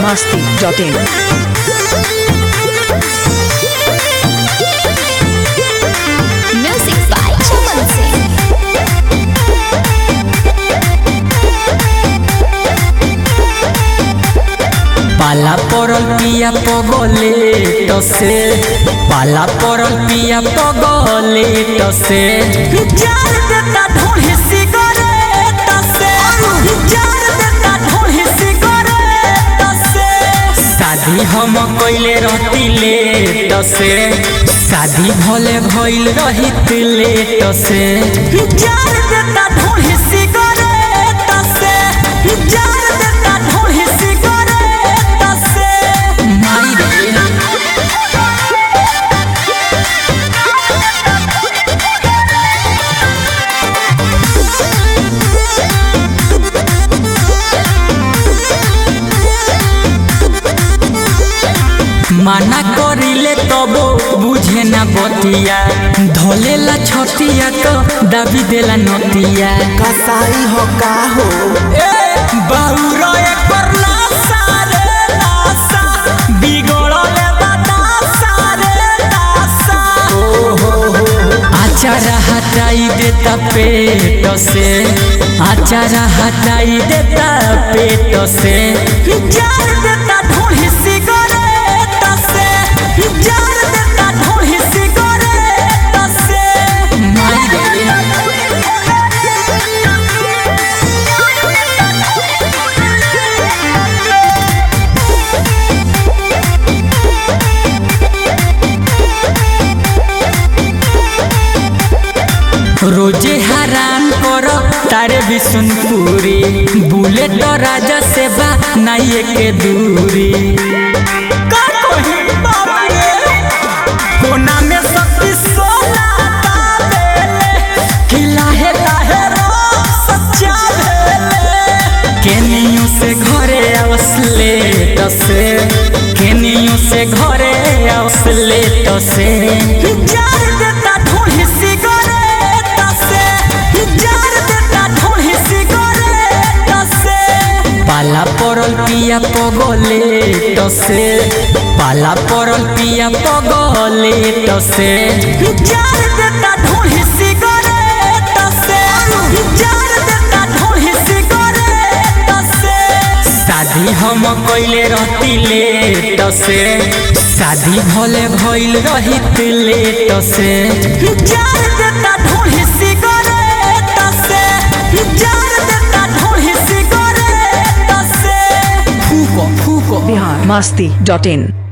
masti.in. Music by Chaman Singh. पाला पड़ल पिया पगले टसे पाला पड़ल पिया पगले टसे जार देता ढोढ़ी सिगरेट से जार देता ढोढ़ी सिगरेट से शादी हम कइले रहती लेट से शादी भले भइल रहित लेट से जार देता ढोढ़ी सिगरेट से जार देता ढोढ़ी सिगरेट से माई रे माना करिले तबो बुझे ना बतिया धोलेला छतिया तो दाबी देला नतिया कसाई हो का हो ए बाउरो एकर नासा रे नासा बिगड़ले बता सारे नासा आचार हटाई देता पेट से आचार हटाई देता पेट से जार देता ढोढ़ी सिगरेट से जार देता ढोढ़ी सिगरेट से माई रे रोजे हरान कर तारे बिशुनपुरी बुलेट राजा से बा नाइए के दूरी का कही बाप रे कोना में शक्ति सोना ताबेले खिलाहे लाहे रो सच्चा भेले केनियो से घरे आवसले तसे केनियो से घरे आवसले तसे जार देता ढोढ़ी सिगरेट से जार देता ढोढ़ी सिगरेट से पाला पड़ल पिया पगले तसे पाला पड़ल पिया पगले तसे जार देता ढोढ़ी सिगरेट से जार देता ढोढ़ी सिगरेट से शादी हम कइले रहती लेट से शादी भले भइल रहित लेट से जार देता ढोढ़ी सिगरेट से जार देता ढोढ़ी सिगरेट से फूको फूको Bihar masti.in.